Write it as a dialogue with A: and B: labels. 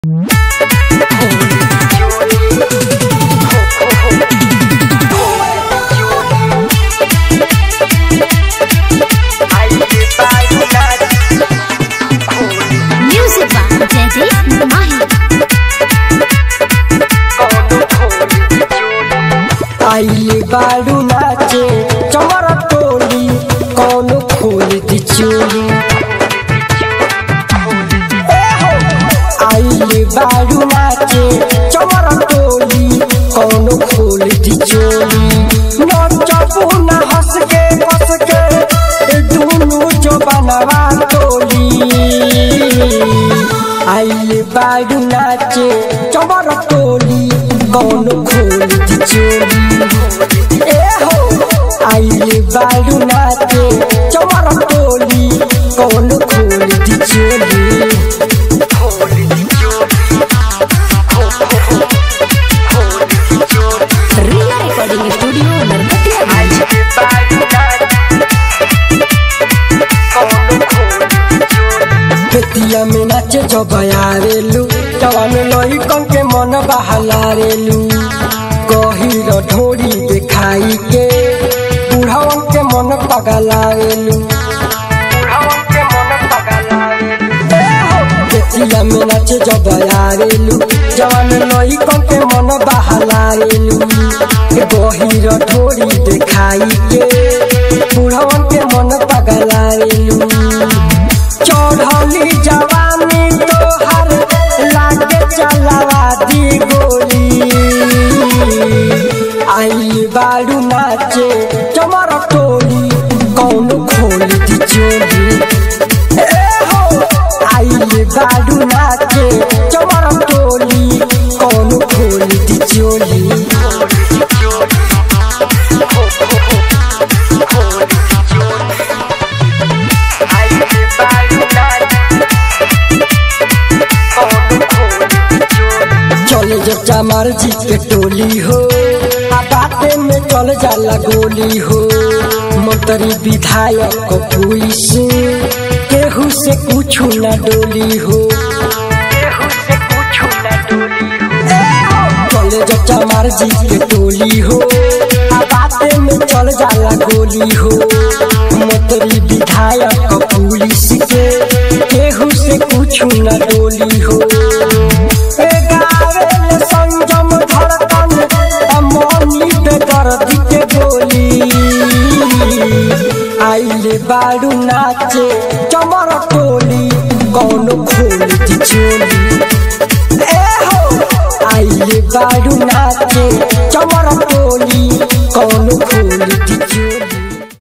A: Music by Jaideep Mahi.
B: आइले बारू नाचे चमर टोली कौन खोल दी चोली आइले बारू नाचे चमर टोली कौन खोल दी चोली नचबू ना हंस के बस के ए दुनू जो बनवा टोली आइले बारू नाचे चमर टोली कौन खोल दी चोली ए हो आइले बारू नाचे चमर टोली कौन खोल दी चोली
A: Riya Recording Studio, Narkatia
B: Bettiah में नाचे जब आवेलू जवान लई कन के मन बहलारेलू गहिर ढोरी देखाई के बुढ़ावन के मन पगलावेलू बेतिया में नाचे जब आवेलू जवान लई कन के मन बहलारेलू गहिर ढोरी देखाई के बुढ़ावन के मन पगलावेलू चढ़ली जवानी तोहर लागे चलावा दी गोली आई बारू नाचे चमर टोली कौन खोल दी चोली ए हो आई बारू नाचे चमर टोली कौन खोल दी चोली चले जब चमार जी के टोली हो आ बाटे में चल जाला गोली हो मंत्री विधायक को पुलिस केहू से कुछ न डोली हो चले जब चमार जी के टोली हो आ बाटे में चल जाला गोली हो मंत्री विधायक को पुलिस के केहू से कुछ न डोली हो ए गावे ले संजम धड़कन अमनी पे दर्द के गोली आइले बारू नाचे चमर टोली कौन खोल दी चोली ए हो आइले बारू नाचे चमर टोली कौन खोल